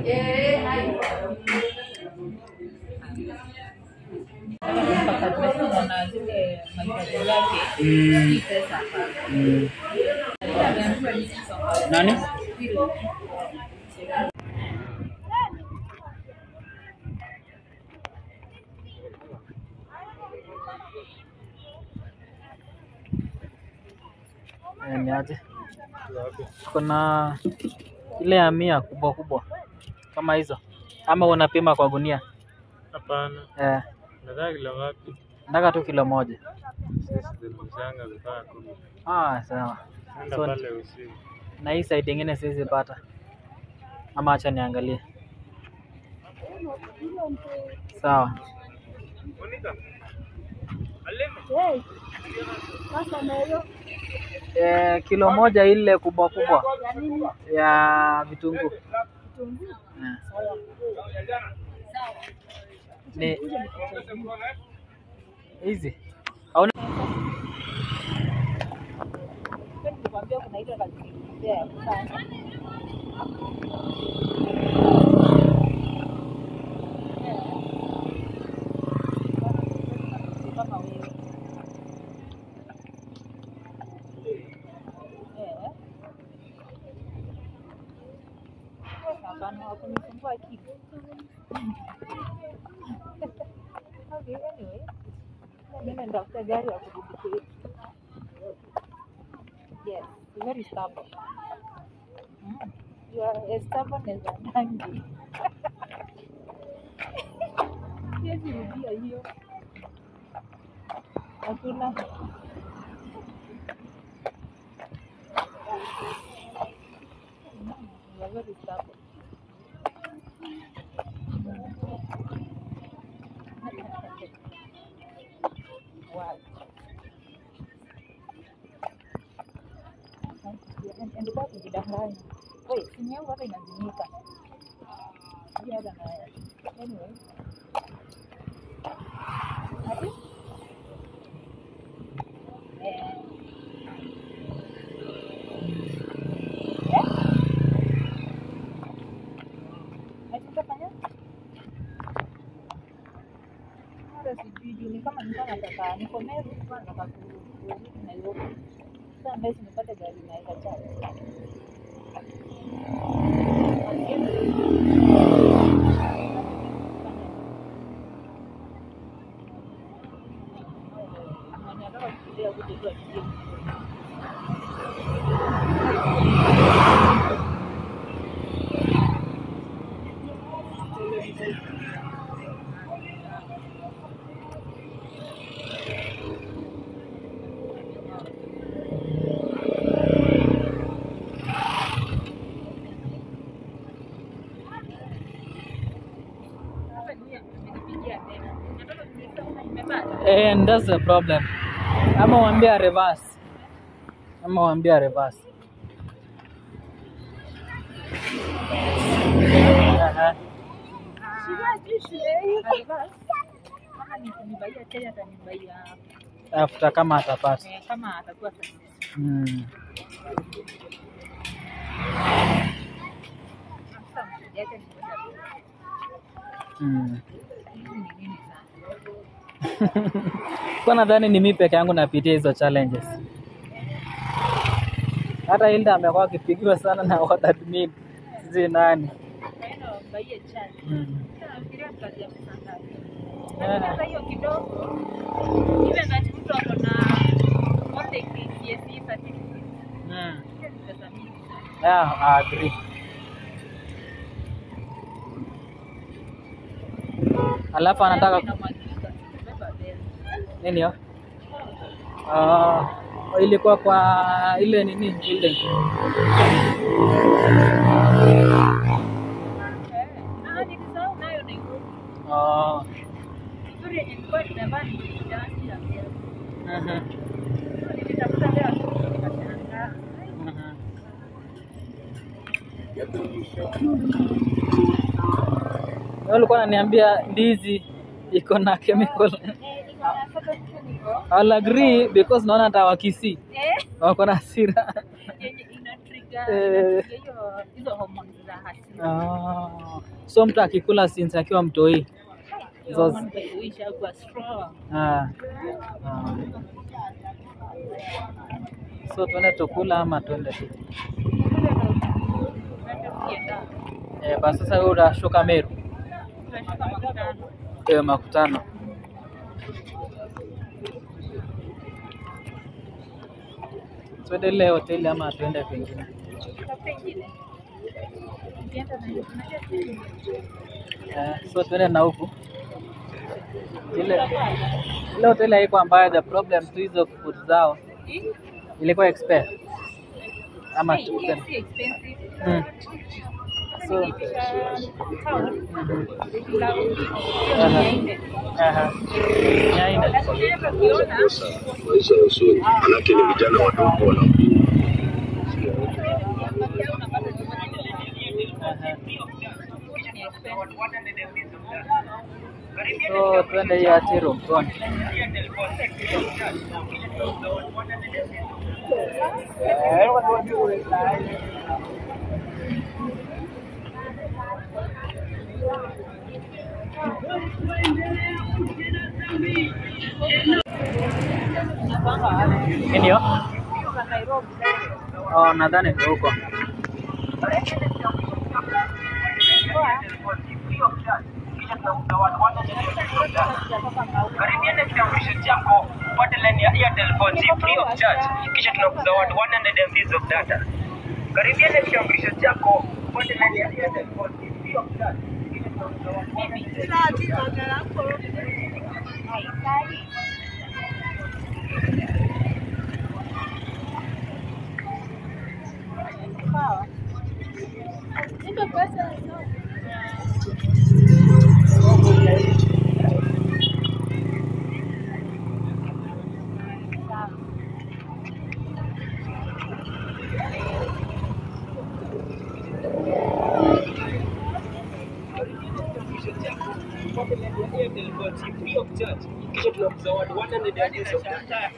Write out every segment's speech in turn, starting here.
mpaka tumesema na zile mahitaji yake Mm. hii pesa hapana. Mm. Ameambiwa ni six of Nani? Hilo. Eh, ni aje? Kuna ile ya mia kubwa kubwa kama hizo, ama unapima kwa gunia? Hapana, Eh, nataka kilo ngapi? nataka tu kilo moja. Sisi zilizanga vifaa kumi. Ah, sawa. Nenda So, pale usiku. na hii side ingine siwezi pata, ama acha niangalie. Sawa. Eh, kilo moja ile kubwa kubwa ya vitunguu. Eh. Ni hizi hauna Nilikwambia kuna ile kazi nilipea ya kufanya. Kama wewe. Eh. Hapana, hakunisumbua akili. Okay, anyway. Mimi nitafuta gari ya kurudi kwetu. Yes, you're very stubborn. Mm. You are as stubborn as a donkey. Siwezi rudia hiyo. Hakuna. Mm, You are very stubborn. Wow. endelea kujidanganya. Wait, simu yangu hata inazimika. Sijui hata na anyway. Ati? Eh. Eh? Ati utafanya? Hata sijui juu ni kama nilikuwa nataka niko Meru, nilikuwa nataka kurudi Nairobi. Sasa ambaye nipate gari naweza chaji. Eh, and that's the problem. Ama waambia reverse. Ama waambia reverse. Aha. After kama atapata. kama atakuwa successful. Mm. Sasa mteja wake ni mmoja tu. Mm. Hizi ni nini sana? Kwa nadhani ni mimi peke yangu napitia hizo challenges. Hata Hilda amekuwa akipigiwa sana na wadadmin. Sijui nani. Kaenda wambaie chai. Mm. Sasa nafikiria ni kazi ya pesa ngapi? Eh. Sasa hiyo kidogo ile ngati mtu ako na wote KCSE certificate. Mm. Hiyo ni pesa mingi sana. Yeah, I agree. Alafu anataka Inamwagika, beba bela. nini hiyo? Ah, ilikuwa kwa ile nini building. Eh, na nilisahau nayo Nairobi. Ah, Nzuri yenye nilikuwa nimevaa ni dansi ya mbele. mhm, Nilitafuta leo asubuhi nikashangaa. mhm. Wewe ulikuwa unaniambia ndizi iko na chemical. Eh, niko na photo niko. I'll agree because naona hata wakisi Eh, wako na hasira. yenye ina trigger Eh. hiyo hizo hormones za hasira. Ah, so mtu akikula since akiwa mtoi. Hiyo Those- hormone by the way ishakuwa strong. Ah. Ah. So tuende tukula ama tuende tu? Eh, basi sasa wewe unashuka Meru. Eh, makutano. Tuende ile hoteli ama tuende kwingine? Eh, so tuende na huku. Ile ile hoteli haiko ambayo the problem tu hizo food zao ilikuwa expert ama tuende. Mm. So, aha. Mia nne. maisha ya usoni, manake ni vijana wadogo wana Aha. So tuende hiyo ati room tuone. Nini hiyo? Oh, nadhani ndio huko. Karibiana kitambulisho chako upate line ya Airtel 4G free of charge, kisha tunakuzawadi 100 MB of data. Karibiana kitambulisho chako upate line ya Airtel 4G free of charge. kisha tunakuzawadi upate line ya Airtel 4G free of charge, kisha tunakuzawadi 100 MB of data.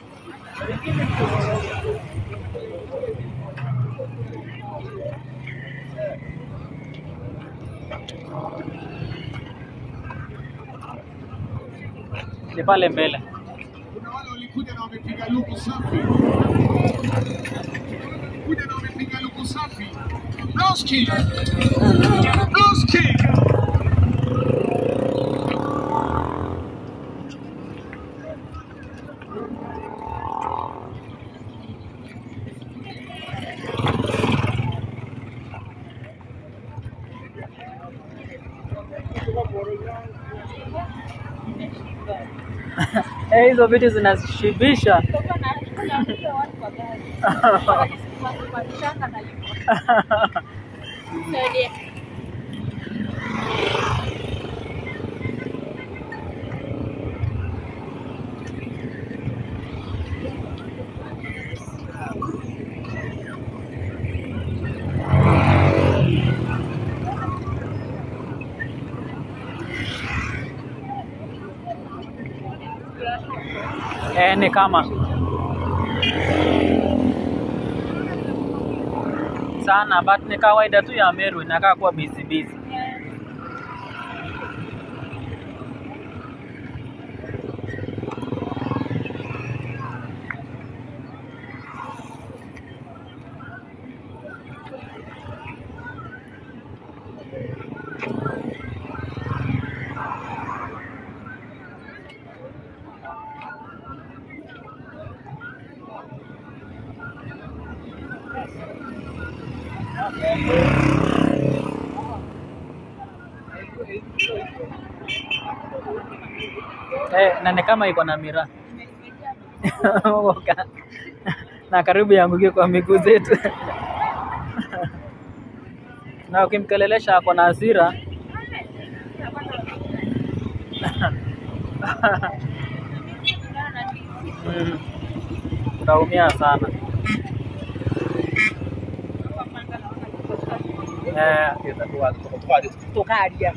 Ni pale mbele. Kuna wale walikuja na wamepiga luku safi, kuja na wamepiga luku safi. Blues King, Blues King. Eh, hizo vitu zinashibisha. Eh, ni kama sana but ni kawaida tu ya Meru inakaa kuwa busy busy. Eh, na ni kama iko na miraa Oka. na karibu yangukie kwa miguu zetu na ukimkelelesha ako na hasira Mm. utaumia sana eh, Tukaria.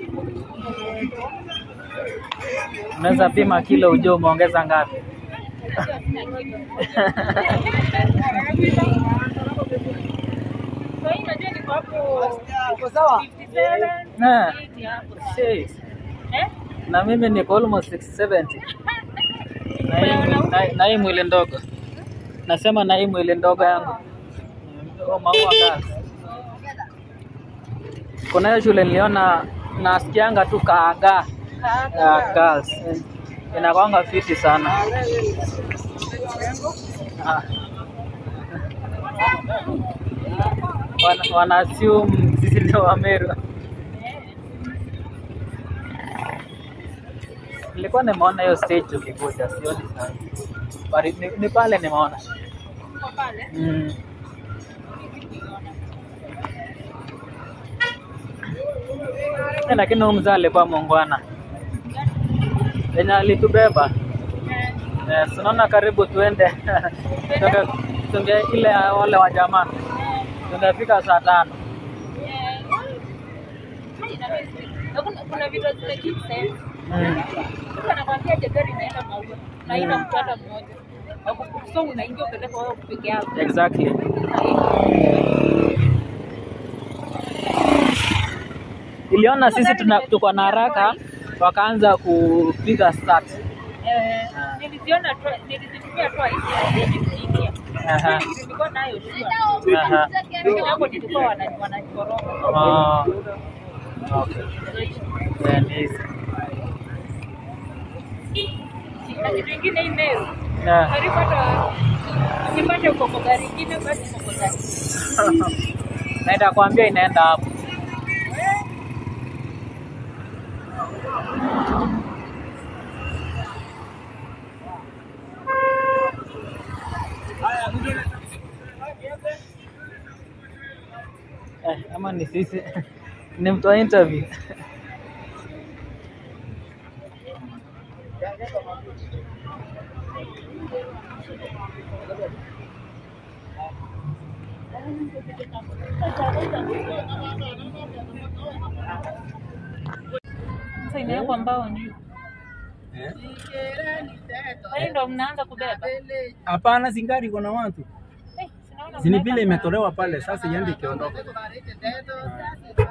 unaweza pima kilo ujue umeongeza ngapi Najua sina kitu. So hii najua niko hapo 57, Na. 80 hapo. Shit. Eh? Na mimi niko almost 670. Na hii- na- na hii mwili ndogo. Nasema na hii mwili ndogo yangu. Oh, maua gas. Kuna hiyo shule niliona nasikianga tu kaaga ya girls. Inakwanga fiti sana. Ah. Wana, wana assume sisi ndio Wameru. Nilikuwa nimeona hiyo stage ukikuja, sioni sana. Bali ni, ni pale nimeona. Uko pale? Mm. Eh, Lakini huyu mzee alikuwa muungwana yenye alitubeba Eh, Eh, tunaona karibu tuende tunge, tunge ile ya wale wa jamaa tungefika saa tano. eh. Na kuna- kuna vitu zime sense. Mm. Sasa nakwambia je, gari inaenda maua na ina mtu hata mmoja. Wakuku- So unaingia upeleka wewe peke yako. Exactly. Iliona sisi tuna, tuko na haraka wakaanza kupiga start. Eh, niliziona twi- nilizitumia twice niliingia. Aha. Nilikuwa nayo sure. Aha. Lakini hapo nilikuwa wana- wananikoroga. Oh. Okay. Then easy. Na kitu ingine hii Meru, Yeah. karibu hata ukipata uko kwa gari ingine basi uko kwa gari. Na itakwambia inaenda hapo. Eh, ama ni sisi ni mtu wa interview. Sasa inawekwa mbao juu. Kwa hiyo ndo mnaanza kubeba. Hapana, zingari iko na watu Eh, sinaona zini mnaweka vile mbao. imetolewa pale, sasa iende ikiondoka.